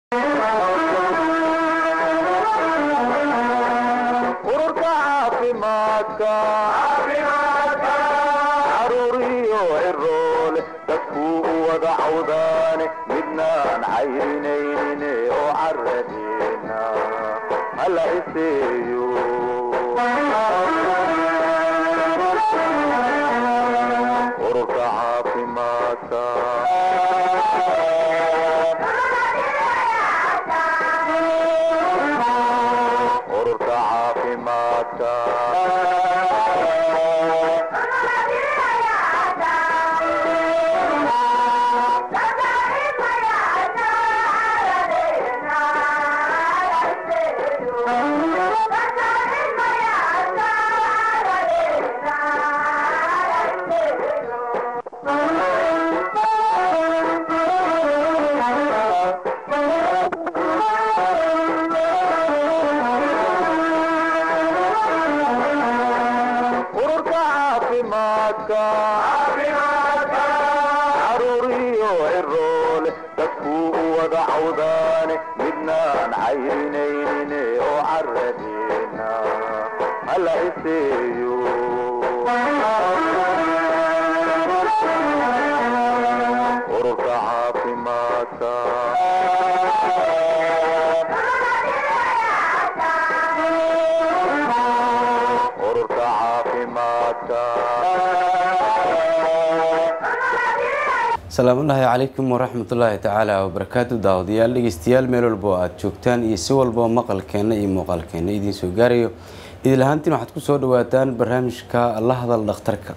ururka caafimaadka caruuriyo ciroole dadkuu u wada cawdaane midnaan cayrinaynin oo caradeena hala iseeyo ururka caafimaadka ururka caafimaadka ururka caafimaadka caruuriyo ciroole dadkuu u wada cawdaane midnaan cayrinaynin oo caradeena hala iseeyo ururka caafimaadka ururka caafimaadka asalaamullaahi calaykum waraxmatullaahi tacaala wabarakaatu daawadayaal dhegeystayaal meel walba oo aada joogtaan iyo si walbao maqalkeenna iyo muuqaalkeenna idiin soo gaarayo idil ahaantiin waxaad ku soo dhawaataan barnaamijka la hadal dhakhtarka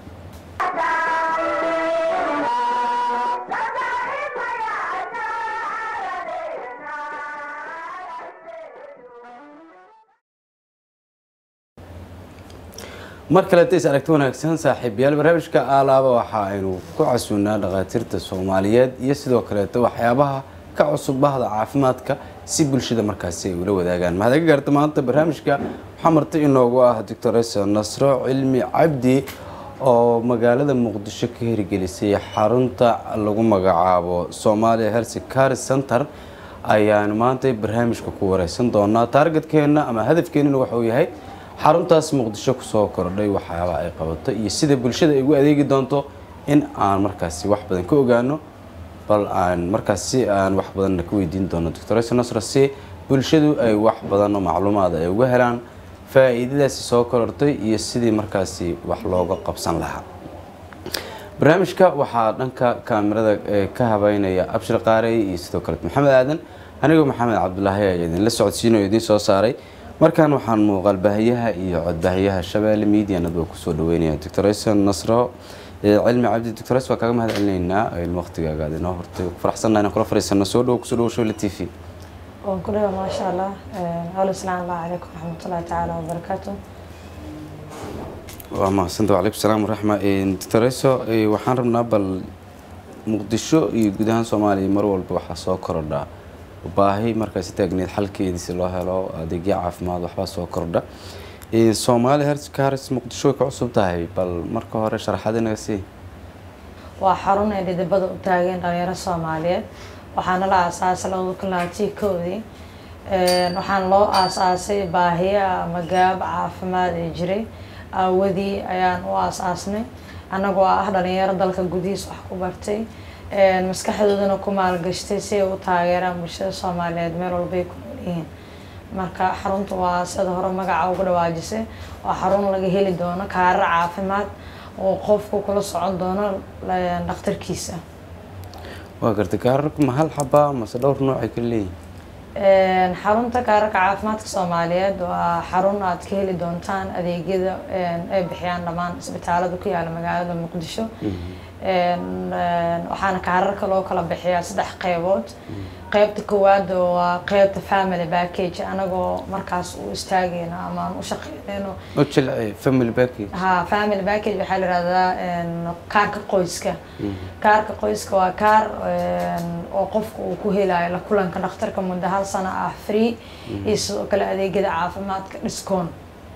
mar kaleeta is aragti wanaagsan saaxiibayaal barnaamijka aalaaba waxa aynu ku casuunaa dhakhaatiirta soomaaliyeed iyo sidoo kaleeta waxyaabaha ka cusub bahda caafimaadka si bulshada markaasi ay ula wadaagaan mahad aga gaarta maanta barnaamijka waxaa marti inoogu ah doctoresa nasro cilmi cabdi oo magaalada muqdisho ka hirgelisay xarunta lagu magacaabo somalia health care center ayaanu maanta barnaamijka ku wareysan doonaa taargetkeenna ama hadafkeenina waxauu yahay xaruntaas muqdisho kusoo kordhay waxyaaba ay qabato iyo sida bulshada ay ugu adeegi doonto in aan markaasi wax badan ka ogaano bal aan markaasi aan wax badanna ka weydiin doono doctoresa nasra si bulshadu ay wax badan oo macluumaada ay uga helaan faa-iidadaasi soo korortay iyo sidii markaasi wax looga qabsan lahaa barnaamijka waxaa dhanka kaamirada ka habeynaya abshir qaarey iyo sidoo kale maxamed aadan anigoo maxamed cabdulaahi ayaa idinla socodsiinay oo idiin soo saaray markan waxaan muuqaal baahiyaha iyo codbaahiyaha shabeelle media nadba kusoo dhaweynaya doctoresa nasro cilmi cabdi doctores waa kaaga mahad celinaynaa waqtigaaga aad inoo hortay ku faraxsannaha inaan kula fariisano soo dhowo kusoo dhawo showle t v waan ku dhawa maasha allah alo salaam allah calaykum waraxmatullahi tacaala wabarakaatu waa mahadsanta wacalaykum salaam waraxma doctoreso waxaan rabnaa bal muqdisho iyo guud ahaan soomaaliya mar walba waxaa soo korodha baahi markaasi taagneed xalkeedii si loo helo adeegyo caafimaad waxbaa soo kordha soomaali herkaris muqdisho way ka cusub tahay bal marka hore sharaxaad inaga sii waa xarun ay dhidibada u taageen dhalinyaro soomaaliyeed waxaana la aasaasay labada kun labaatii koodii waxaana loo aasaasay baahiya ama gaab caafimaad ee jiray aawadii ayaan u aasaasnay annagoo ah dhalinyaro dalka gudihiis wax ku bartay maskaxdoodana ku maalgashtay si ay u taageeraan bulshada soomaaliyeed meel walbay ku nool yihiin marka xarunta waa sida hore magaca ugu dhawaajisay waa xarun laga heli doono kaarar caafimaad oo qofku kula socon doono dhakhtarkiisa waa gartay kaararku ma hal xabaa mase dhowr noocay kala leeyihin xarunta kaararka caafimaadka soomaaliyeed waa xarun aad ka heli doontaan adeegyada ay bixiyaan dhammaan isbitaalada ku yaala magaalada muqdisho waxaana kaararka loo kala bixiyaa saddex qeybood qeybta koowaad waa qeybta family package anagoo markaas u istaagayno ama aan u shaqeynayno oo jilci family package ha family package waxaa la yihahdaa kaarka qoyska kaarka qoyska waa kaar oo qofka uu ku helayo la kulanka dhakhtarka muddo hal sano ah free iyo sidoo kale adeegyada caafimaadka dhiskoon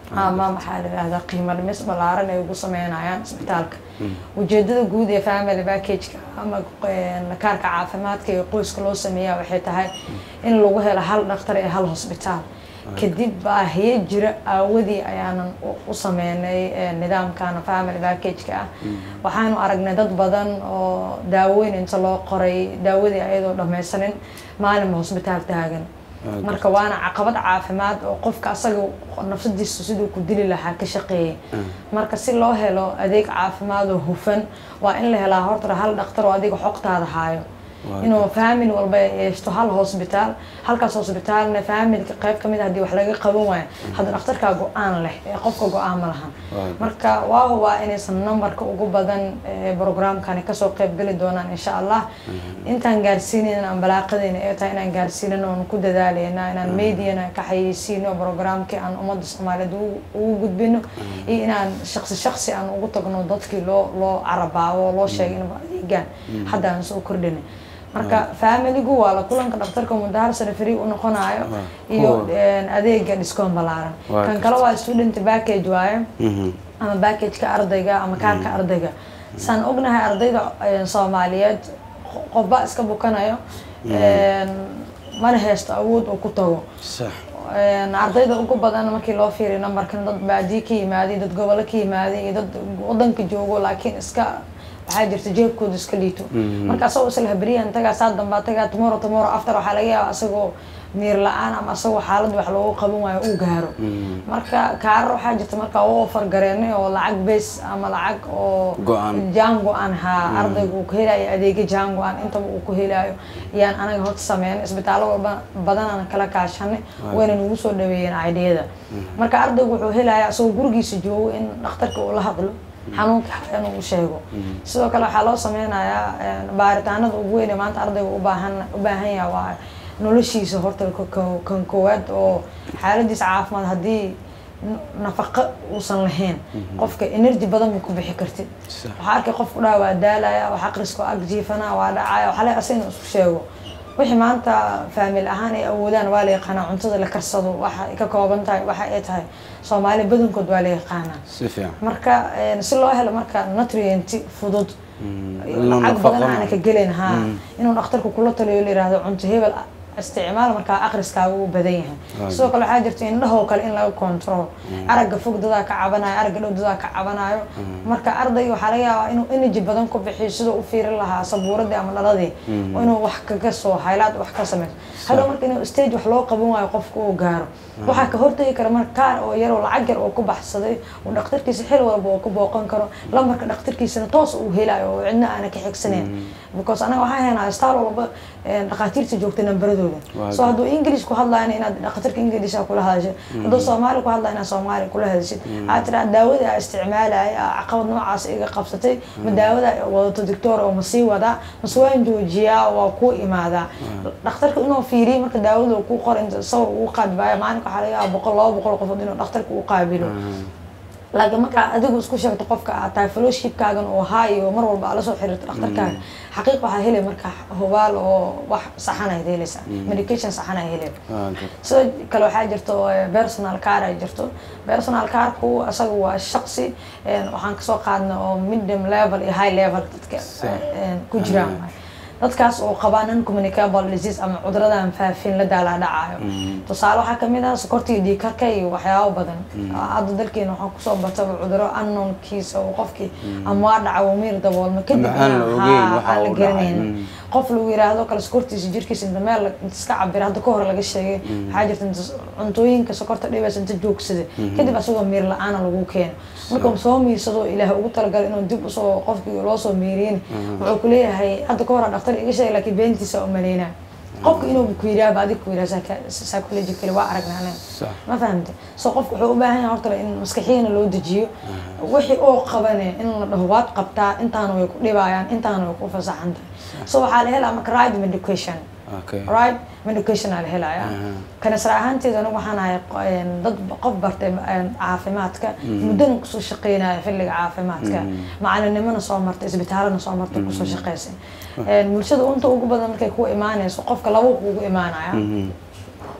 ama maxaa la yidhahdaa qiimo dhimis ballaaran ay ugu sameynayaan isbitaalka ujeedada guud ee family package-ka ama een, kaarka caafimaadka ee qoyska loo sameeyaa waxay tahay in lagu helo hal dhakhtar ee hal hosbitaal kadib baahiyo jira aawadii ayaanan u- u sameynay ee, nidaamkan family package-ka ah waxaanu aragnay dad badan oo daaweyn inta loo qoray daawadii ayadoo dhammaysanin maalinba hosbitaal taagan Waa marka waana caqabad caafimaad oo qofka asaga nafsadiisa siduu ku dili lahaa ka shaqeeyay marka si loo helo adeeg caafimaad oo hufan waa in la helaa horta hal dhaktar oo adiga xogtaada haayo Waa inuu family walba ay yeeshto hal hosbitaal halkaas hosbitaalna familka qayb kamid ah haddii wax laga qaban waayo hadda dhakhtarkaa go-aan leh ee qofka go-aan ma lahan Waa marka waa hubaa inaysan numberka ugu badan ee programkani kasoo qayb geli doonaan insha allah intaan gaarsiinayna aan balaaqadayna ee tahay inaan gaarsiinano oon ku dadaaleyna inaan mediana ka xayeysiino programkii aan ummadda soomaaliyeed ugu- ugu gudbino iyo inaan shaqsi shaqsi aan ugu tagno dadkii loo loo carabaabo loo sheegay inba adeegaan hadda aan soo kordhinay marka familigu waa la kulanka dhakhtarka mudahar sare free u noqonayo Waa. iyo Cool. een, adeega discoon ballaaran Waa kan gartay. kale waa student package waaye Mhm. ama packageka ardayga ama kaarka ardayga saan ognahay ardayda een, soomaaliyeed qo- qofba iska bukanayo een, mana haysto awood uu ku tago sax Een, ardayda ugu badan markii loo fiiriyo numberkan dad baadiye ka yimaaday dad gobolo ka yimaaday iyo dad wadanka joogo laakiin iska waxaa jirta jeebkooda iska liito marka asagoo isla habriyan tagaa saa dambaa tagaa tomorrow tomorrow after waxaa laga yaabaa asagoo miir la-aan ama asagoo xaalad wax loogu qaban waayo uu gaaro marka kaarar waxaa jirta marka u ofar gareenay oo lacag base ama lacag oo Go-an. jaan go-an haa ardayga uu ku helayo adeegyo jaan go-an intaba uu ku helayo yaan anaga horta sameynay isbitaallo walba badan aan kala kaashanay wayna nagu soo dhaweeyeen aidiyada marka ardaygu wuxuu helayaa isagoo gurigiisa joogo in dhakhtarka uu la hadlo xanuunka in uu sheego sidoo kale waxaa loo sameynayaa een, baaritaanada ugu weyn ee maanta ardayga u baahan u baahan yahay waa noloshiisa horta ka- ka- kan koowaad oo xaaladiisa caafimaad haddii n- nafaqo uusan lahayn qofka energy badan ma ku bixi kartid Sax. waxaa arkay qofku dhaa waa daalaya wax aqriska oo ag jiifana waa dhacaya waxaa la asagna isku sheego wixii maanta faamil ahaan ay awoodaan waa la yaqaanaa cuntada la karsado waxa ay ka kooban tahay waxa ay tahay soomaali badankood waa la yaqaanaa si fiican marka een, si loo helo marka nutrient fudud Inuu lacag nafaqo badan aana ka gelin ha inuu dhakhtarku kula taliyo la yiraahdo cunto hebel isticmaal markaa akhriskaaga uu badan yahay Waayo. sidoo kale waxaa jirta indhahoo kale in laga control aragga fog dadaa ka cabanayo aragga dhow dadaa ka cabanayo marka ardayga waxaa laga yaabaa inuu energy badan ku bixiyo sidoo u fiirin lahaa sabuuradii ama dhaladii oo inuu wax kaga soo haylaad wax ka sameyso hadhow marka inuu stage wax loo qaban waayo qofka uu gaaro waxaa ka hortagi kara marka kaar oo yar oo lacag yar oo ku baxsaday uu dhakhtarkiisa xil walba oo ku booqan karo lambarka dhakhtarkiisana toos uu helayo oo cidna aana ka xigsaneyn because anaga waxaa haynaa staal walba een, dhakhaatiirta joogta nambaradooda Waa so hadduu english ku hadlayna inaad dhakhtarka english kula hadashid hadduu soomaali ku hadlaya inaad soomaali kula hadashid waxaad tiraa daawada aa isticmaalaya aa caqabad noocaas iga qabsatay ma daawada aa wadato doctor oo ma sii wadaa mase waan joojiyaa waa kuu imaadaa dhakhtarka inuu fiiriyo marka daawada uu ku qor inta sawir ugu qaadbaayo maalinka waxaa laga yaaba boqol laba boqol qofood inuu dhakhtarka u qaabilo laakiin markaa adigu isku sheegto qofka aad tahay fellowshipkaagan oo haayo mar walba aad la soo xiriirto dhakhtarkaaga xaqiiq waxaa helay marka hubaal oo wax saxan ayaad helaysaa medication saxan ay heleen Waa gartay. sidoo kale waxaa jirto eh, personal car ay jirto personal carku asaga waa shaqsi een, waxaan kasoo qaadna oo medium level iyo high level dadka Sax. een, ku jiraan dadkaas oo qabaan non communicable disease ama cuduradan faafin la daala dhacayo tusaale waxaa kamid ah sokorta iyo dhiigkarka iyo waxyaabo badan hadda dalkeena waxaa kusoo bataba cuduro unknownkiisa oo qofkii ama waa dhaca wuu miir daboolma kadib Ama aan la inaan- ogeyn haa, waxa aan la uu dhacay. garanaynin Mm. qof lagu yiraahdo kale sokortiisa jirkiisa inta meel inta iska cabira hadda ka hor laga sheegay waxaa jirta inta cuntooyinka sokorta dhibaysa inta joogsada kadib asagoo miir la-aana lagu keeno markuu soo miirsado ilaah ugu talagalay inuu dib usoo qofkii loo soo miiriyin wuxuu ku leeyahay hadda ka hor dhakhtar iga sheegay laakiin beentiisa u maleynaa qofka inuu ku yiraahdo adig ku yiraahdo psychologically waa aragnaa anaga Sax. ma fahamte so qofka wuxuu u baahan yahay horta in maskaxiyana loo dejiyo wixii oo qabane in la dhaho waad qabtaa intaana way ku dhibayaan intaana way ku fasaxan tahay so waxaa la helaa marka right medication Okay. right medication aa la helayaa kanisra ahaanteeda anigu waxaan ahay een, dad qof bartay een, caafimaadka muddana kusoo shaqeynaya xilliga caafimaadka macalinimona soo martay isbitaalana soo martay kusoo shaqeysay Een, bulshada unta ugu badan markay ku imaanayso qofka laba kuugu imaanaya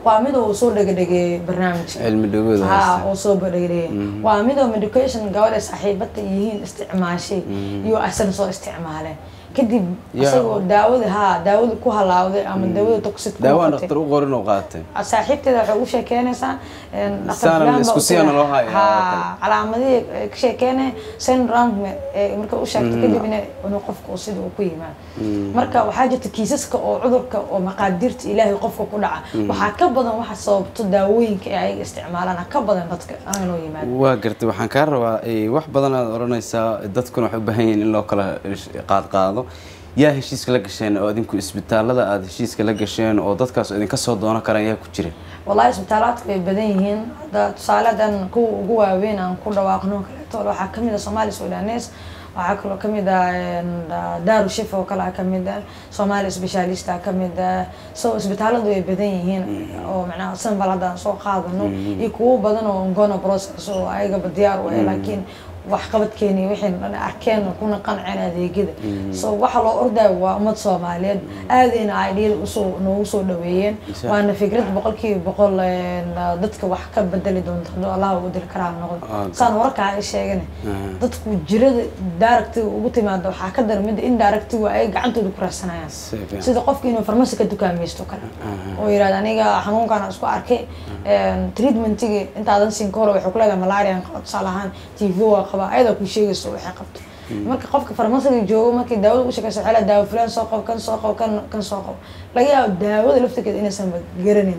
waa mid uu soo dhegedhegeeyey barnaamijka cilmi dhawooda ha haysta uu soo badhegedheeyey waa midoo medication gabadha saaxiibada yihiin isticmaashay iyo asan soo isticmaaleen kadib Ya. isagoo daawada ha daawada ku halaawday ama daawada toxic ku daawaan noqotay dhakhtar u qorin oo qaatay saaxiibteeda waxay ugu sheekeynaysaa een, dhaqtar Saana fulaan baa isku u siyaana tiri- loo hayaa oo Ha, kale. calaamadihii ay ka sheekeynaya syndrome ee marka u sheegtay kadib inay inuu qofka uu sida uu ku yimaado marka waxaa jirta kiisaska oo cudurka oo maqaadiirta ilaahay qofka ku dhaca waxaa ka badan waxa sababto daawooyinka ee ayaga isticmaalaan ka badan dadka aanoo yimaado waa gartay waxaan kaa rabaa eh, wax badan aad odhanaysaa dadkuna waxay u baahan yihiin in loo kala qaadqaado yaa heshiiska la gasheen oo idinku isbitaalada aad heshiiska la gasheen oo dadkaas idinka soo doonan karaan yaa ku jira wallahi isbitaalaadka way badan yihiin hadda tusaale hadan kuwa ugu waaweyn aan ku dhawaaqno kaleeto waxaa kamid ah somali sudanes waxaa kaloo kamid ah een, daaru shif oo kale kamid ah somali specialist kamid ah so isbitaaladu way badan yihiin oo macnaha sanbal haddaan soo qaadano iyo kuwo badan oo ngona process oo ayagaba diyaar u ah laakiin waxqabadkeeni wixii dhan arkeen kuna qanceen adeegyada so waxa loo ordaya waa ummad soomaaliyeed aadayna aidhiyada usoo noogu soo dhaweeyeen Insha waana fikrad boqolkiiba boqol een, dadka wax ka bedeli doonta hadduu allah ugu diri karaa Ah, noqdo saan warkaa ay sheegane Ah. dadku jirada daaragtiga ugu timaada waxaa ka dara midda in daaragtiga ay gacantooda ku raadsanayaan Si fiican. sida qofka inuu farmasi ka dukaamaysto kale oo yirahda aniga xanuunkaan isku arkay een, treatmentiga intaadan siin ka hore waxay ku leedahay malaria qaba tusaale ahaan tv waa qabaa ayadaa ku sheegayso waxay qabto marka qofka farmasiga joogo markii daawada u shaqeysa waxay leedahay daawo fulaan soo qabo kan soo qabo kan kan soo qabo laga yaabo daawada laftirkeeda inaysan garanaynin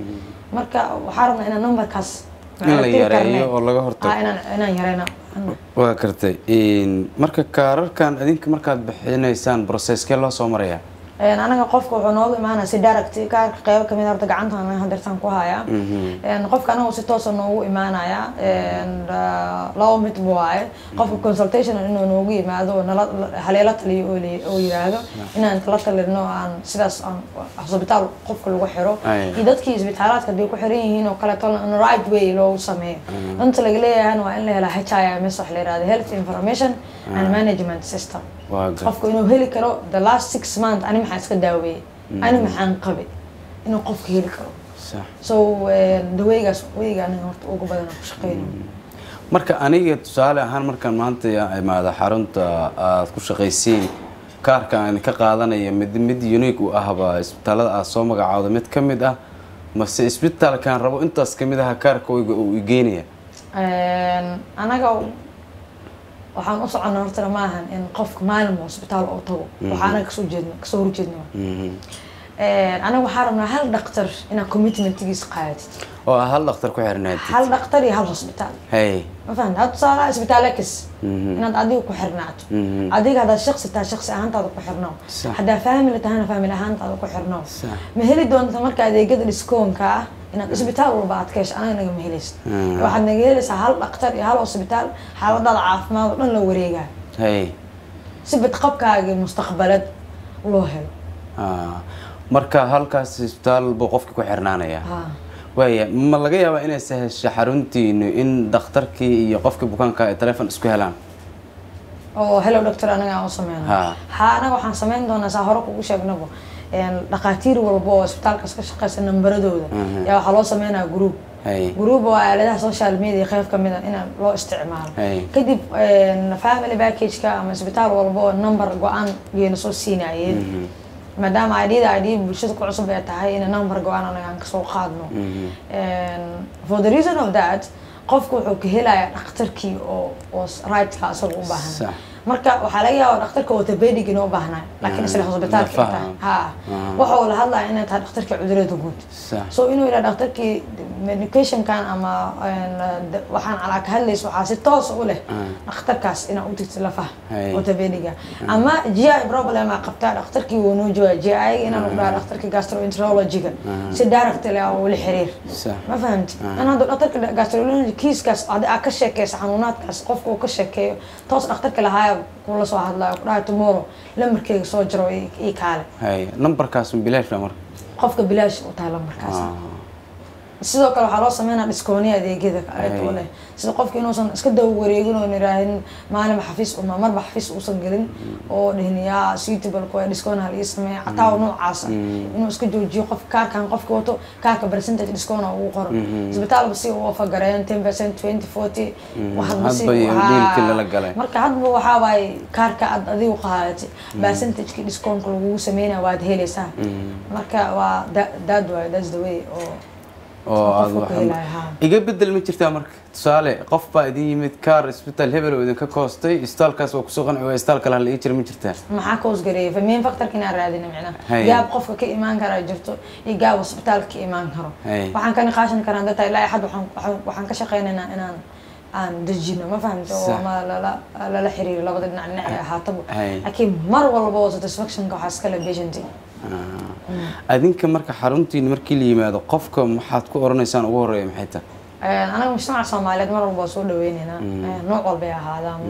marka waxaa rabnaa inaan numberkaas In la tiri yareeyo karne. oo laga hortago. Ah, inaan inaan yareyno waa gartay Een, marka kaararkan idinka markaad bixinaysaan processkee loo soo marayaa Een, anaga qofka wuxuu nooga imaanaya si direct kaarka qeybo kamid ah horta gacantan hadeertaan ku hayaa Een, qofka anaga si toosa noogu imaanaya Een, ah, laba mid bu waaye qofka consultation inuu noogu yimaado oo nala haleela taliyo oo li- oo yiraahdo inaan kala talino aan sidaas aan isbitaal qofka lagu xiro Ay. iyo dadkii isbitaalaadka hadday ku xiran yihiin oo kaleeto in right way loogu sameeyo inta laga leeyahay waa in la helaa HIMS wax la yirahdo health information and management system waa gartay qofku inuu heli karo the last six month ani maxaan iska daaweeyey ani maxaan qabay inuu qofka heli karo sax so eh, daweygaas weyga aniga horta ugu badan aan ku shaqeyno marka aniga tusaale ahaan markaan maanta yaa imaado xarunta aad ku shaqaysiin kaarka aan ka qaadanaya mid mid unique u ahba isbitaalada aad soo magacaawda mid ka mid ah mase isbitaalkaan rabo intaas ka mid aha kaarkooyga uu igeynaya Een, anaga waxaan u soconnaa hortana maahan in qofka maalin hosbitaal oo tago waxaa anaga kasoo jeedna kasoo horjeedna anaga waxaa rabnaa hal dhaktar inaad commitmentigiisa qaadatid oo ah hal dhakhtar ku xirnaatid hal dhaktar iyo hal hosbitaal hey ma fahamta hadda tusaalaha isbitaalekis inaad adiga ku xirnaato adiga haddaad shaqsi tahay shaqsi ahaantaada ku xirnaaw Sax. haddaa family tahana family ahaantaada ku xirnaaw Sax. ma heli doonta marka adeegyada dhiskoonka ah inaad isbitaal walba aad ka hesho anaga naga ma helaysid Mm. waxaad naga helaysaa hal dhaktar iyo hal hosbitaal xaaladaada caafimaad oo dhan la wareegaa hey si badqabkaaga mustaqbalad loo helo Ah, marka halkaas isbitaal buu qofka ku xirnaanaya Ah. waaya ma laga yaabaa inay sahasho xaruntiinu in dhakhtarkii iyo qofkii bukaanka ay telefoon isku helaan oo hello doctor anaga aan u sameyno Ha. ha anaga waxaan sameyn doonaa saa hore kugu sheegnaba een, dhakhaatiir walba oo isbitaalkaas ka shaqeysa nambaradooda Mhm. yaa waxaa loo sameynaya group hey group waa aaladaha social media qeyb kamid a in loo isticmaalo Hey. kadib een, family package-ka ama isbitaal walba oo number go-aan geena soo siinayeen maadaama idda id bulshada ku cusub ay tahay in number go-aan anaga aan kasoo qaadno And for the reason of that qofku wuxuu ka helayaa dhakhtarkii oo oo rightka asaga u baahan Sax. marka waxaa laga yaabaa dhakhtarka orthopedic inuu u baahnaa laakiin isla hosbitaalka Lafaha. ay tahay ha waxa uu la hadlaya inay tahay dhakhtarka cudurada guud sax so inuu yidhaha dhakhtarkii medicationkan ama een, d- waxaan calaa ka hadlaysa waxaa si toos u leh dhakhtarkaas inaa u tigtid lafaha Hay. orthopediga ama gi problem aa qabtaa dhakhtarkii wuu noo joogaa gi inaan u dhaha dhakhtarka gastroenterologiga si direct leh oo ula xiriir sax ma fahamti in hadda dhakhtarka gastrology kiiskaas adi aa ka sheekeysa xanuunaadkaas qofka uu ka sheekeeyo toos dhakhtarka lahaaya kula soo hadlayo ku dhahay tomorrow lamarkeyga soo jiro ii ii kaale hey numberkaas bilaash baa marka qofka bilaash u tahay lambarkaas Ah. sidoo kale waxaa loo sameynaa dhiskooniya adeegyada kaleeto Ay. leh sida qofka inuusan iska daba wareegin oon iraahin maalinba xafiis uma marba xafiis uusan gelin oo dhihin yaa suitable kuwa dhiskoon hal ii sameeya xataa noocaasa inuu iska joojiyo qof kaarkan qofka wato kaarka percentage dhiskoona ugu qoro isbitaalba si uu ofagareen ten percent twenty forty hadba iyo dealkii lala galay. marka hadba waxaa waaye kaarka aad adigu qaadatay percentagekii dhiskoonka lagugu sameynaya waad helaysaa marka waa da- that way that's the way oo oo aad qofka ku waxaan- helaya, haa. iga bedel ma jirtaa marka tusaale qof baa idin yimid kaar isbitaal hebel oo idinka koostay isbitaalkaas waa kusoo qanci waa isbitaal kale hala ii jira ma jirtaa maxaa koos gareeyay famiin factorka inaan raadina micnaha Hay. gaab qofka ka imaan karaa jirto iyo gaab isbitaalka ka imaan karo Hay. waxaan ka niqaashan karaa data ilaa xad waxaan waxaan- waxaan ka shaqeynaynaa inaan aan dejino ma fahamta oo Sax. ama lala lala xiriiro labada dhinac dhinac ee ahaataba Hay. laakiin mar walba oo satisfactionka waxaa iskale patienti Ah. adinka marka xaruntiin markii la yimaado qofka maxaad ku oranaysaan ugu horeeya maxay tahay anaga mujtamaca soomaaliyeed mar walba waa soo dhaweyneynaa nooc walbay ahaadaan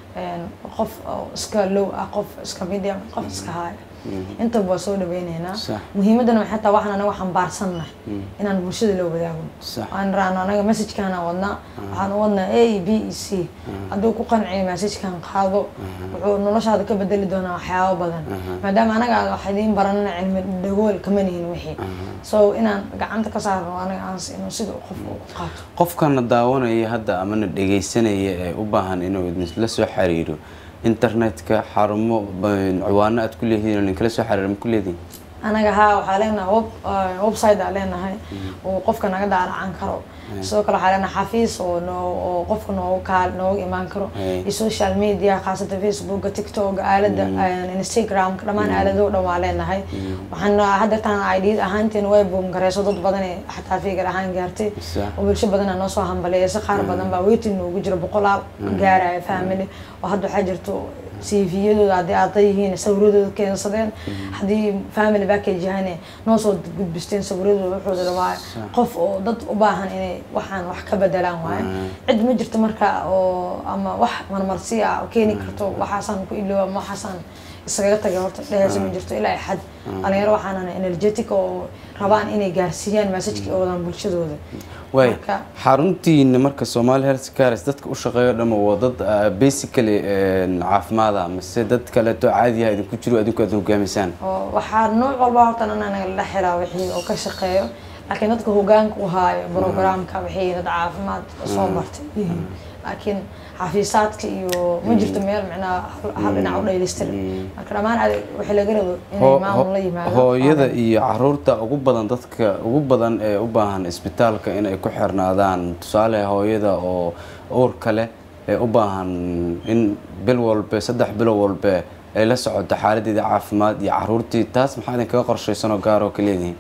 qof oo iska low ah qof iska medium qof iska high intaba waa soo dhaweyneynaa Sax. muhiimadana waxay tahay waxaan anaga xambaarsannahay inaan bulshada la wadaago Sax. aan raano anaga messajkaan wadnaa waxaan u wadnaa a b e c hadduu ku qanciyo messajkan qaado wuxuu noloshaada ka bedeli doonaa waxyaabo badan maadaama anaga wax idiin baranana cilmi dhagool kama nihin wixii so inaan gacanta ka saarno anaga aan siino sida uu qofka u qaato qofkana daawanaya hadda amana dhegaysanaya ee u baahan inuu idinla soo xiriiro internetka xarumo ba- ciwaano aad ku leeyihiin oo ninkala soo xiriira ma ku leedihin anaga haa waxaa leenahay web uh, website aa leenahay oo qofka naga daalacan karo sidoo kale waxaa leenahay xafiis oo noo oo qofka noogu kaal nooga imaan karo Hey. iyo social media khaasatan facebooka tiktoka aalada uh, instagramka dhammaan aalado dhan waa leenahay waxaan hadda tan id ahaanteen way boom gareyso dad badan ee xataa figar ahaan gaartay Sax. oo bulsho badan noo soo hambaleeya si qaar badan baa waiting noogu jira boqolaal gaaraya family oo hadda waxaa jirto cv-yadooda haddii arday yihiin sawiradooda keensadeen haddii family package yahayne noo soo gudbisteen sawiradooda wuxuuda dhamaayo qof oo dad u baahan inay waxaan wax ka bedelaan waayo cid ma jirto marka oo ama wax marmarsi ah oo keeni karto waxaasaan ku ilooba ama waxaasaan iskaga tagay horta dheheysa ma jirto ilaa xad dhalinyaro waxaan energetic oo rabaan inay gaarsiiyaan messajka oo wadaan bulshadooda waay Marka- xaruntiina marka Somali Health Cares dadka u shaqeeyo dhama waa dad ah, basically een, caafimaad ah mise dad kale to caadi ah idinku jiro adinku aad hogaamisaan oo waxaa nooc walba horta anaga la xiraa wixii oo ka shaqeeyo laakiin dadka hogaanka u haayo programka waxay dad caafimaad soo bartay yihiin laakiin xafiisaadka iyo ma jirto meel micnaha hal- hal dhinac u dhaylistiran marka dhammaan ade- waxaa laga rabo inay Hoo- maamul la hoo- yimaado hooyada iyo caruurta ugu badan dadka ugu badan ee u baahan isbitaalka inay ku xirnaadaan tusaale hooyada oo uurka leh ee u baahan in bil walbe saddex bilo walbe ay la socoto xaaladeeda caafimaad iyo caruurtii taas maxaa idinkaga qorshaysan oo gaar oo ka leedihiin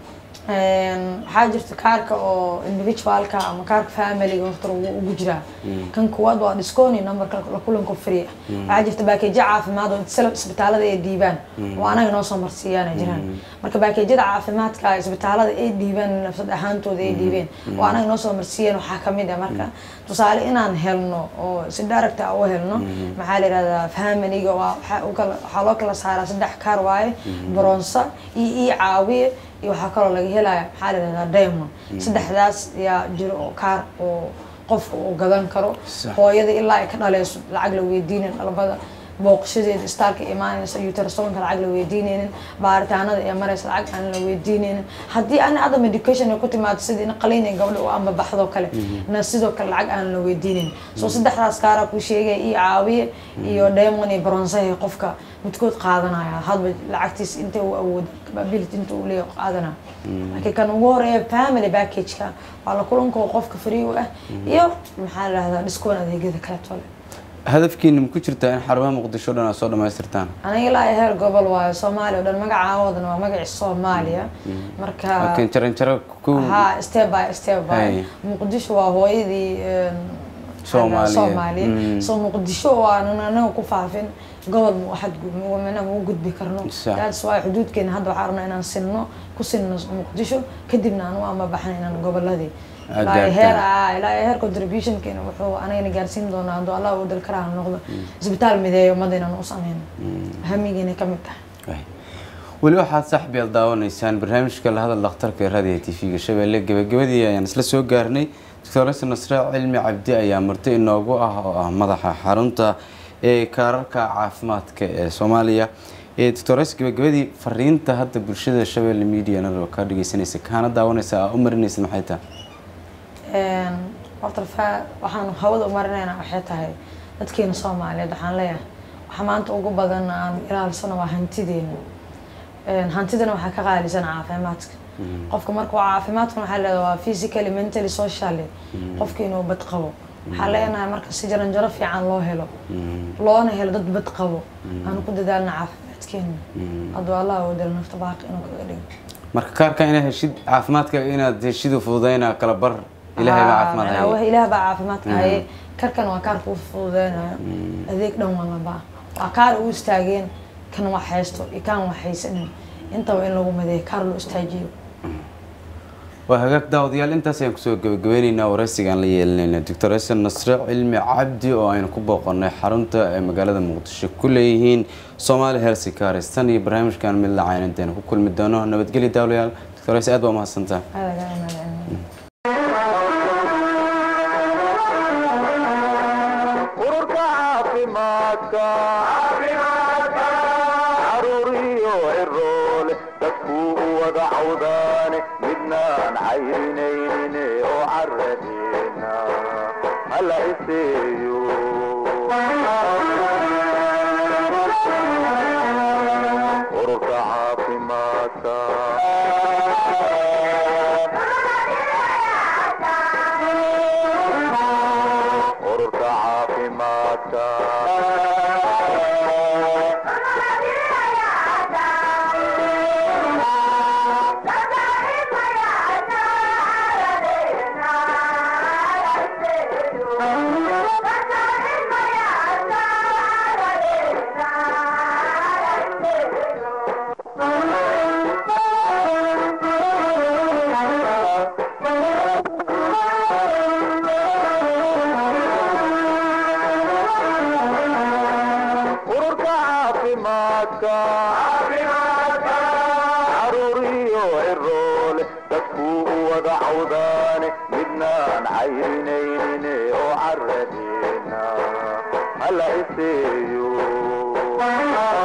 Een, waxaa jirta kaarka oo individualka ama kaarka familiga horta ugu ugu jiraa kan kuwaad waa disconi numberka la kulanka free ah waxaa jirta baakeejo caafimaad oo isla isbitaalada ay dhiibaan oo anaga noo soo marsiiyaana jiraan marka baakeejyada caafimaadka isbitaalada ay dhiibaan nafsad ahaantooda ay dhiibeen oo anaga noo soo marsiiyeen waxaa kamid ah marka tusaale inaan helno oo si direct ah u helno maxaa la yihahdaa familiga waa waxaa u kala- waxaa loo kala saaraa saddex kaar waaye bronsa iyo ii caawiye iyo waxaa kaloo laga helaya maxaa la yihahdaa diamond saddexdaas yaa jiro oo kaar oo qofka uu gadan karo Sax. hooyada ilaa ay ka dhaleyso lacag la weydiinin dhalbada booqashadeeda istaalka imaanaysa uterasonka lacag la weydiineynin baaritaanada ee maraysa lacag aan la weydiineynin haddii ani ada medication ay ku timaado sidii in qaliin ay gabdha u ambabaxdo kale na sidoo kale lacag aan la weydiineynin so saddexdaas kaaraa ku sheegaya iyo caawiye iyo diamond iyo bronsahe qofka midkood qaadanaya hadba lacagtiis inta uu awoodo capability inta uu leeyahay qaadanaya laakiin kan ugu horeeya family package-ka waa la kulanka oo qofka free u ah iyo maxaa la dhahdaa discoon adeegyada kaleeto leh hadafkiina ma ku jirtaa in xarumaha muqdisho dhan aad soo dhammaystirtaan aniga ilaa iyo heer gobol waayo soomaaliya oo dhan magacaawadana waa magaci soomaaliya marka laakiin jaran jaro ku ha step by step by Hay. muqdisho waa hooyadii een, Soomaaliya. soomaaliya Mm. so muqdisho waanan anaga ku faafin gobol mu waxad mana mu gudbi karno Sax. that's why xuduudkeena hadda waxaa rabnaa inaan sinno ku sinno muqdisho kadibna aan u amabaxna inaan goboladii Aad ilaa iyo gaartaan. heer ah ilaa iyo heer contributionkeena wuxuu anagana gaarsiin doonaa hadduu allah u dal karaa noqdo isbitaal mideeyo ummadda inaan u sameyno hamigeena ka mid tahay Waay. weli waxaad saaxiibyaal daawanaysaan barnaamijka la hadal dhakhtarka ee raadiga t v-ga shabeelle gebagabadii ayaan isla soo gaarnay doctores nasre cilmi cabdi ayaa marti inoogu ah oo ah madaxa xarunta ee kaararka caafimaadka ee soomaaliya doctores gebagabadii fariinta hadda bulshada shabeelle media nado ka dhegeysanaysa kaana daawanaysa aa u marinaysa maxay tahay horta fa- waxaan hawada u marinaynaa waxay tahay dadkeena soomaaliyeed waxaan leeyahay waxa maanta ugu badan aan ilaalsano waa hantideena hantidana waxaa ka qaalisan caafimaadka qofka marka waa caafimaadkuna waxaa leedahay waa physically mentally socially qofka inuu bad qabo waxaa leenahay marka si jaranjaro fiican loo helo loona helo dad bad qabo aanu ku dadaalna caafimaadkeena hadduu allah oo dalo nafta baaqi inuu kaga dhigo marka kaarka inaad heshid caafimaadka inaad heshid fududayna kala bar ilaahay baa caafimaad Ah, haya ilaah baa caafimaadka haye karkan waa kaar kuu fududeynayo adeeg dhan walaba waa kaar u istaageen kan wax haysto iyo kaan wax haysanin intaba in lagu madeeyo kaar loo istaajiyo waa hagaag daawadayaal intaas ayaan kusoo gabagabeyneynaa waraysigaan la yeelinayna doctor xasan nasre cilmi cabdi oo aynu ku booqanay xarunta ay magaalada muqdisho ku leeyihiin soomaali helsi kaaristan iyo barnaamijkan mid lacayn intaynu ku kulmi doono nabadgelya daawadayaal doctor xasan aad baa umahadsantaha aad ayaa mahadcelinayaa ururka caafimaadka caruuriyo ciroole dadkuu u wada cawdaane midnaan cayrinaynin oo caradeena hala iseeyo ururka caafimaadka ururka caafimaadka ururka caafimaadka caruuriyo ciroole dadkuu u wada cawdaane midnaan cayrinaynin oo caradeena hala iseeyo